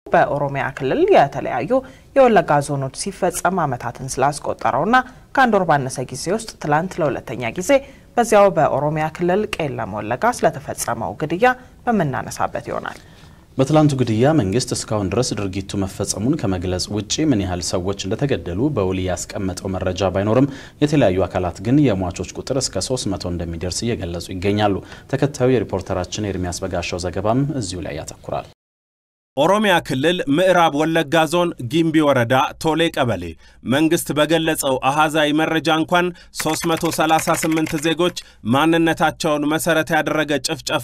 በኦሮሚያ ክልል የተለያዩ የወለጋ ዞኖች ሲፈጸም ዓመታትን ስላስቆጠረውና ከአንድ ወር ባነሰ ጊዜ ውስጥ ትላንት ለሁለተኛ ጊዜ በዚያው በኦሮሚያ ክልል ቄለም ወለጋ ስለተፈጸመው ግድያ በምናነሳበት ይሆናል። በትላንቱ ግድያ መንግስት እስካሁን ድረስ ድርጊቱ መፈጸሙን ከመግለጽ ውጪ ምን ያህል ሰዎች እንደተገደሉ በውል ያስቀመጠው መረጃ ባይኖርም የተለያዩ አካላት ግን የሟቾች ቁጥር እስከ 300 እንደሚደርስ እየገለጹ ይገኛሉ። ተከታዩ የሪፖርተራችን ኤርሚያስ በጋሻው ዘገባም እዚሁ ላይ ያተኩራል። ኦሮሚያ ክልል ምዕራብ ወለጋ ዞን ጊምቢ ወረዳ ቶሌ ቀበሌ መንግስት በገለጸው አሃዛዊ መረጃ እንኳን 338 ዜጎች ማንነታቸውን መሰረት ያደረገ ጭፍጨፋ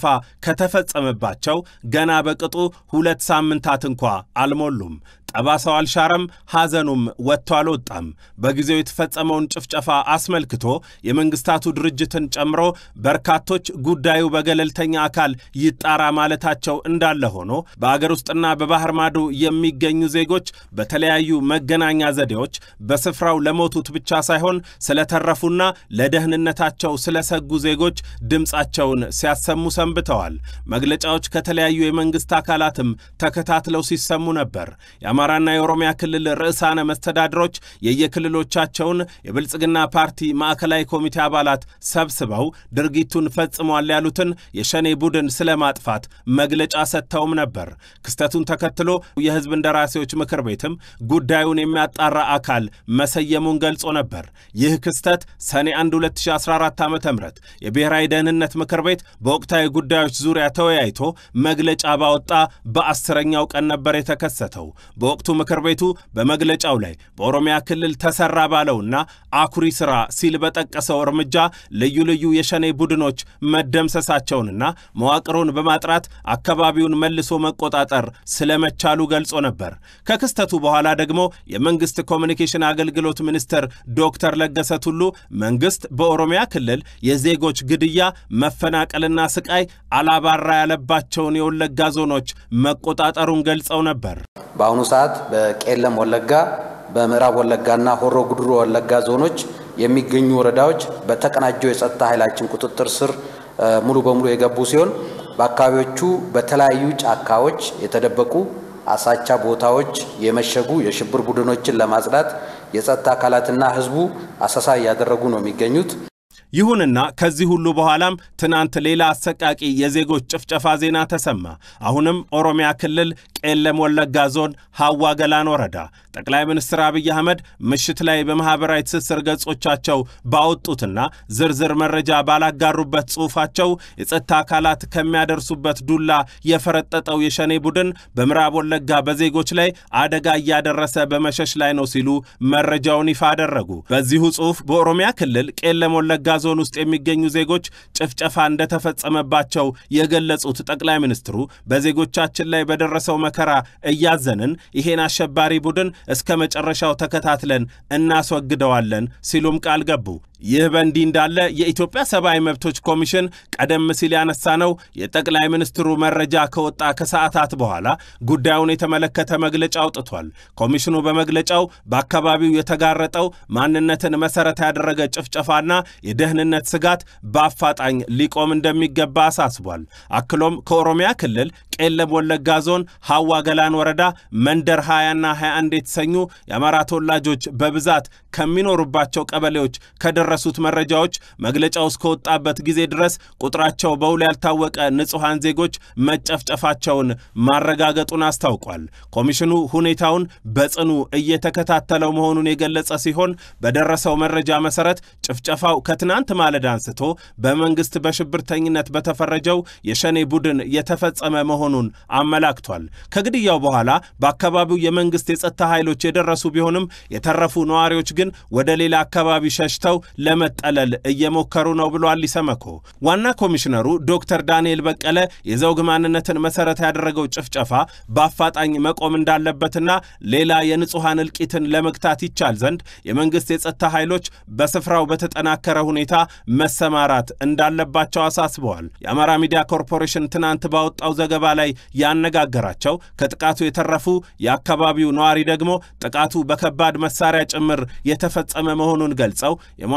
ከተፈጸመባቸው ገና በቅጡ ሁለት ሳምንታት እንኳ አልሞሉም። ጠባሳው አልሻረም፣ ሐዘኑም ወጥቶ አልወጣም። በጊዜው የተፈጸመውን ጭፍጨፋ አስመልክቶ የመንግስታቱ ድርጅትን ጨምሮ በርካቶች ጉዳዩ በገለልተኛ አካል ይጣራ ማለታቸው እንዳለ ሆኖ በአገር ውስጥና በባህር ማዶ የሚገኙ ዜጎች በተለያዩ መገናኛ ዘዴዎች በስፍራው ለሞቱት ብቻ ሳይሆን ስለተረፉና ለደህንነታቸው ስለሰጉ ዜጎች ድምፃቸውን ሲያሰሙ ሰንብተዋል። መግለጫዎች ከተለያዩ የመንግስት አካላትም ተከታትለው ሲሰሙ ነበር። የአማራና የኦሮሚያ ክልል ርዕሳነ መስተዳድሮች የየክልሎቻቸውን የብልጽግና ፓርቲ ማዕከላዊ ኮሚቴ አባላት ሰብስበው ድርጊቱን ፈጽሟል ያሉትን የሸኔ ቡድን ስለማጥፋት መግለጫ ሰጥተውም ነበር። ክስተቱን ተከትሎ የህዝብ እንደራሴዎች ምክር ቤትም ጉዳዩን የሚያጣራ አካል መሰየሙን ገልጾ ነበር። ይህ ክስተት ሰኔ 1 2014 ዓ ም የብሔራዊ ደህንነት ምክር ቤት በወቅታዊ ጉዳዮች ዙሪያ ተወያይቶ መግለጫ ባወጣ በአስረኛው ቀን ነበር የተከሰተው። በወቅቱ ምክር ቤቱ በመግለጫው ላይ በኦሮሚያ ክልል ተሰራ ባለውና አኩሪ ስራ ሲል በጠቀሰው እርምጃ ልዩ ልዩ የሸኔ ቡድኖች መደምሰሳቸውንና መዋቅሩን በማጥራት አካባቢውን መልሶ መቆጣጠር ስለመቻሉ ገልጾ ነበር። ከክስተቱ በኋላ ደግሞ የመንግስት ኮሚኒኬሽን አገልግሎት ሚኒስትር ዶክተር ለገሰ ቱሉ መንግስት በኦሮሚያ ክልል የዜጎች ግድያ፣ መፈናቀልና ስቃይ አላባራ ያለባቸውን የወለጋ ዞኖች መቆጣጠሩን ገልጸው ነበር። በአሁኑ ሰዓት በቄለም ወለጋ፣ በምዕራብ ወለጋና ሆሮ ጉድሩ ወለጋ ዞኖች የሚገኙ ወረዳዎች በተቀናጀው የጸጥታ ኃይላችን ቁጥጥር ስር ሙሉ በሙሉ የገቡ ሲሆን በአካባቢዎቹ በተለያዩ ጫካዎች የተደበቁ አሳቻ ቦታዎች የመሸጉ የሽብር ቡድኖችን ለማጽዳት የጸጥታ አካላትና ሕዝቡ አሰሳ እያደረጉ ነው የሚገኙት። ይሁንና ከዚህ ሁሉ በኋላም ትናንት ሌላ አሰቃቂ የዜጎች ጭፍጨፋ ዜና ተሰማ። አሁንም ኦሮሚያ ክልል ቄለም ወለጋ ዞን ሀዋ ገላን ወረዳ ጠቅላይ ሚኒስትር አብይ አህመድ ምሽት ላይ በማኅበራዊ ትስስር ገጾቻቸው ባወጡትና ዝርዝር መረጃ ባላጋሩበት ጽሑፋቸው የጸጥታ አካላት ከሚያደርሱበት ዱላ የፈረጠጠው የሸኔ ቡድን በምዕራብ ወለጋ በዜጎች ላይ አደጋ እያደረሰ በመሸሽ ላይ ነው ሲሉ መረጃውን ይፋ አደረጉ። በዚሁ ጽሑፍ በኦሮሚያ ክልል ቄለም ወለጋ ዞን ውስጥ የሚገኙ ዜጎች ጭፍጨፋ እንደተፈጸመባቸው የገለጹት ጠቅላይ ሚኒስትሩ በዜጎቻችን ላይ በደረሰው መከራ እያዘንን ይሄን አሸባሪ ቡድን እስከ መጨረሻው ተከታትለን እናስወግደዋለን ሲሉም ቃል ገቡ። ይህ በእንዲህ እንዳለ የኢትዮጵያ ሰብአዊ መብቶች ኮሚሽን ቀደም ሲል ያነሳነው የጠቅላይ ሚኒስትሩ መረጃ ከወጣ ከሰዓታት በኋላ ጉዳዩን የተመለከተ መግለጫ አውጥቷል። ኮሚሽኑ በመግለጫው በአካባቢው የተጋረጠው ማንነትን መሰረት ያደረገ ጭፍጨፋና የደህንነት ስጋት በአፋጣኝ ሊቆም እንደሚገባ አሳስቧል። አክሎም ከኦሮሚያ ክልል ቄለም ወለጋ ዞን ሀዋ ገላን ወረዳ መንደር 20ና 21 የተሰኙ የአማራ ተወላጆች በብዛት ከሚኖሩባቸው ቀበሌዎች ከደረሱት መረጃዎች መግለጫው እስከወጣበት ጊዜ ድረስ ቁጥራቸው በውል ያልታወቀ ንጹሐን ዜጎች መጨፍጨፋቸውን ማረጋገጡን አስታውቋል። ኮሚሽኑ ሁኔታውን በጽኑ እየተከታተለው መሆኑን የገለጸ ሲሆን በደረሰው መረጃ መሰረት ጭፍጨፋው ከትናንት ማለዳ አንስቶ በመንግስት በሽብርተኝነት በተፈረጀው የሸኔ ቡድን የተፈጸመ መሆኑን አመላክቷል። ከግድያው በኋላ በአካባቢው የመንግስት የጸጥታ ኃይሎች የደረሱ ቢሆንም የተረፉ ነዋሪዎች ግን ወደ ሌላ አካባቢ ሸሽተው ለመጠለል እየሞከሩ ነው ብሏል ኢሰመኮ። ዋና ኮሚሽነሩ ዶክተር ዳንኤል በቀለ የዘውግ ማንነትን መሰረት ያደረገው ጭፍጨፋ በአፋጣኝ መቆም እንዳለበትና ሌላ የንጹሐን እልቂትን ለመግታት ይቻል ዘንድ የመንግስት የጸጥታ ኃይሎች በስፍራው በተጠናከረ ሁኔታ መሰማራት እንዳለባቸው አሳስበዋል። የአማራ ሚዲያ ኮርፖሬሽን ትናንት ባወጣው ዘገባ ላይ ያነጋገራቸው ከጥቃቱ የተረፉ የአካባቢው ነዋሪ ደግሞ ጥቃቱ በከባድ መሳሪያ ጭምር የተፈጸመ መሆኑን ገልጸው የሟቹ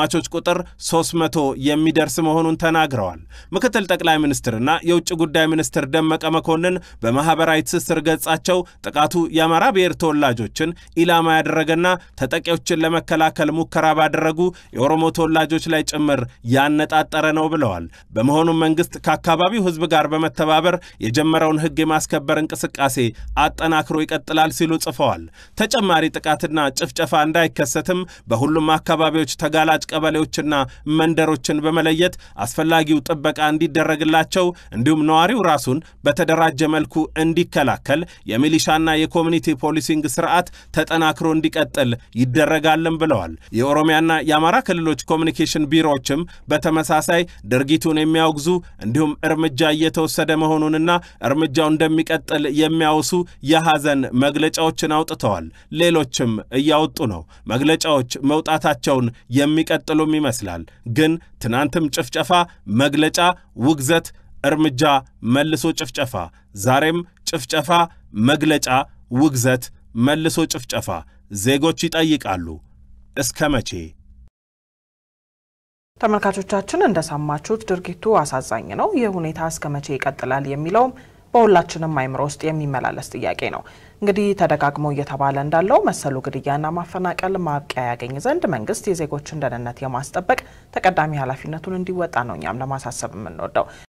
የሟቾች ቁጥር 300 የሚደርስ መሆኑን ተናግረዋል። ምክትል ጠቅላይ ሚኒስትርና የውጭ ጉዳይ ሚኒስትር ደመቀ መኮንን በማኅበራዊ ትስስር ገጻቸው ጥቃቱ የአማራ ብሔር ተወላጆችን ኢላማ ያደረገና ተጠቂዎችን ለመከላከል ሙከራ ባደረጉ የኦሮሞ ተወላጆች ላይ ጭምር ያነጣጠረ ነው ብለዋል። በመሆኑም መንግሥት ከአካባቢው ሕዝብ ጋር በመተባበር የጀመረውን ሕግ የማስከበር እንቅስቃሴ አጠናክሮ ይቀጥላል ሲሉ ጽፈዋል። ተጨማሪ ጥቃትና ጭፍጨፋ እንዳይከሰትም በሁሉም አካባቢዎች ተጋላጭ ቀበሌዎችና መንደሮችን በመለየት አስፈላጊው ጥበቃ እንዲደረግላቸው እንዲሁም ነዋሪው ራሱን በተደራጀ መልኩ እንዲከላከል የሚሊሻና የኮሚኒቲ ፖሊሲንግ ስርዓት ተጠናክሮ እንዲቀጥል ይደረጋልም ብለዋል። የኦሮሚያና የአማራ ክልሎች ኮሚኒኬሽን ቢሮዎችም በተመሳሳይ ድርጊቱን የሚያወግዙ እንዲሁም እርምጃ እየተወሰደ መሆኑንና እርምጃው እንደሚቀጥል የሚያወሱ የሐዘን መግለጫዎችን አውጥተዋል። ሌሎችም እያወጡ ነው። መግለጫዎች መውጣታቸውን የሚቀጥሉም ይመስላል። ግን ትናንትም ጭፍጨፋ፣ መግለጫ፣ ውግዘት፣ እርምጃ፣ መልሶ ጭፍጨፋ፣ ዛሬም ጭፍጨፋ፣ መግለጫ፣ ውግዘት፣ መልሶ ጭፍጨፋ። ዜጎች ይጠይቃሉ እስከ መቼ? ተመልካቾቻችን እንደሰማችሁት ድርጊቱ አሳዛኝ ነው። ይህ ሁኔታ እስከ መቼ ይቀጥላል የሚለውም በሁላችንም አይምሮ ውስጥ የሚመላለስ ጥያቄ ነው። እንግዲህ ተደጋግሞ እየተባለ እንዳለው መሰሉ ግድያና ማፈናቀል ማብቂያ ያገኝ ዘንድ መንግስት የዜጎችን ደህንነት የማስጠበቅ ተቀዳሚ ኃላፊነቱን እንዲወጣ ነው እኛም ለማሳሰብ የምንወደው።